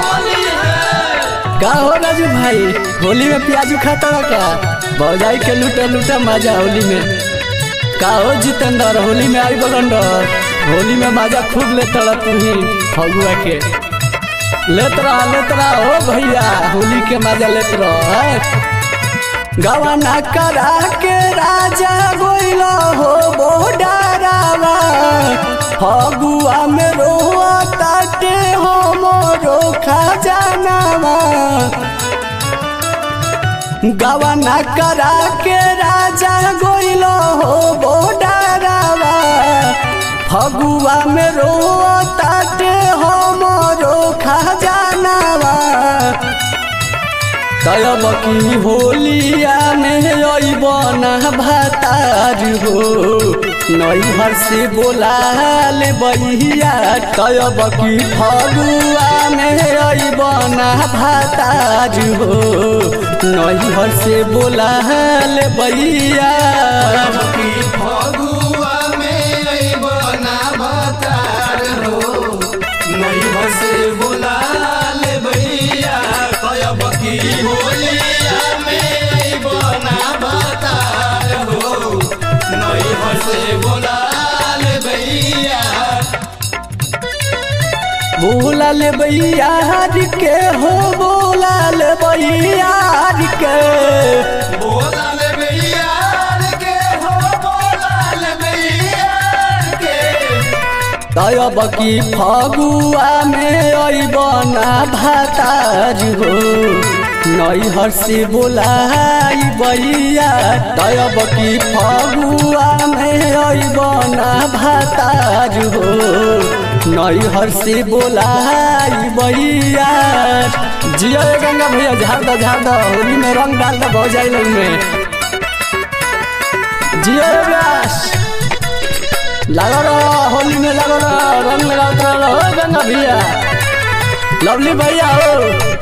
का हो राजू भाई होली में प्याजू खाता रहा क्या भौजाई के लूटा लूटा मजा होली में का हो जितेंद्र होली में आई बगंडर होली में मजा खूब लेता रहा तू ही फगुआ के लेत रहा लेत रहा हो भैया होली के मजा लेत रहा गवाना करा के राजा गोइल हो बोडारावा फगुआ में रोआ ताटे हो मोरो खजानावा गवाना करा के राजा गोइल हो बोडारावा फगुआ में रोआ ताटे हो मोरो खजानावा तब की होलिया में अबना भातार हो नैहर से बोलाल बहिया तब की फगुआ में अबना भातार हो नैहर से बोलाल बहिया फगुआ में अइबना भतार हो नैहर से बोला ले भैया कयब की होलिया में अइबना भतार हो नैहर से बोला ले भैया बोलाल बहियार के हो बोलाल बहियार के बोला ले भैया के हो बोला ले भैया के तब की फगुआ में अबना भातार हो नैहर से बोलाई बैया तब की फगुआ में अबना भातार हो नैहर से बोलाई बैया जियो रे गंगा भैया झाड़ दो झाड़ दो होली में रंग डाल दो भौजाई लोग में जियो रे व्यास लागो रहो होली में लागो रहो रंग लगाते रहो हो गंगा भैया लवली भैया हो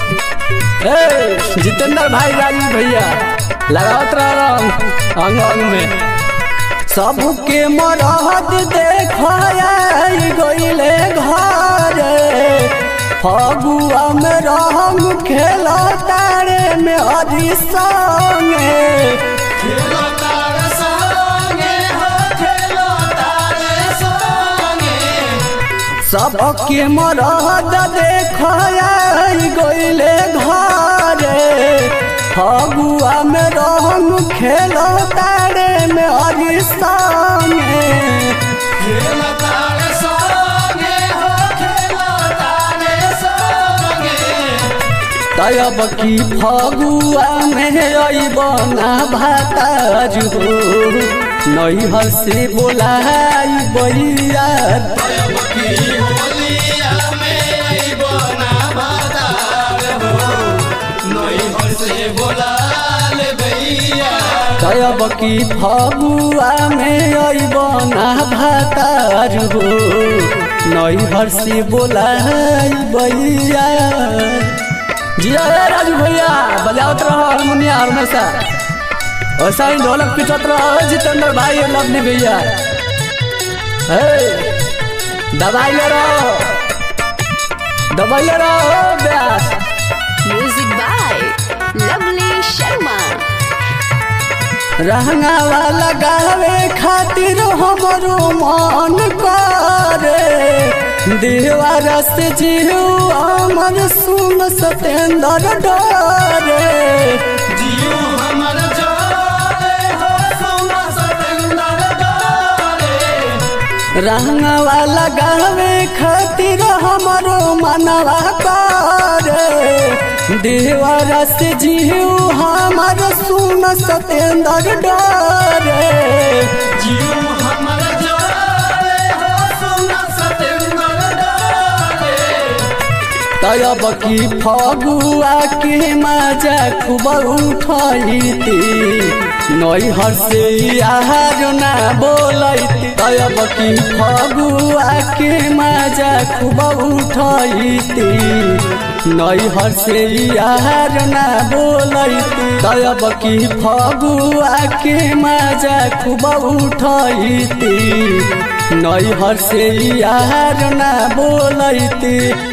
ए जितेंद्र भाई राजू भैया लगावत रहो रंग अंग अंग में सबके मरहद देखाई गईले घरे फगुआ में रंग खेला तारे में हरी संगे खेलो तार संगे हो खेलो तार संगे सबके मरद देखाई गईले घरे फगुआ में रंग खेलो तारे में हरी संगे खेलो तार संगे हो खेलो तार संगे तब की फगुआ में अबना भाताज हो नैहर से बोलाई बैया कयब की होलिया में अइबना भतार हो नैहर से बोला ले भैया तब की फगुआ में अबना भातार हो नैहर से बोलाई बैया जिया रे राजू भैया बजावत रहो हारमोनिया हमेशा ऐसा ही ढोलक पिटत रहो जितेंद्र भाई और लवली भैया हे दबाई ले रहो दबाई ले रहो ब्यास Music by Lovely Sharma. रहंगा वाला गावे खातिर हमरो मन करे देवार से जीव अमर सुन सतेंद्र डरे जियो हमर जोरे हो सोना सतेंद्र डोरे रहंगा वाला गावे खातिर हमरो मनवा करे देवार से जीव हमर सुन सतेंद्र डरे जियो हमर जोरे हो सोना सतेंद्र डोरे तब की फगुआ के मजा खूब उठैती नैहर से यार ना बोलैती तब की फगुआ के मजा खूब उठैती नैहर से यार ना बोलैती तब की फगुआ के मजा खूब उठैती नैहर से यार ना बोलैती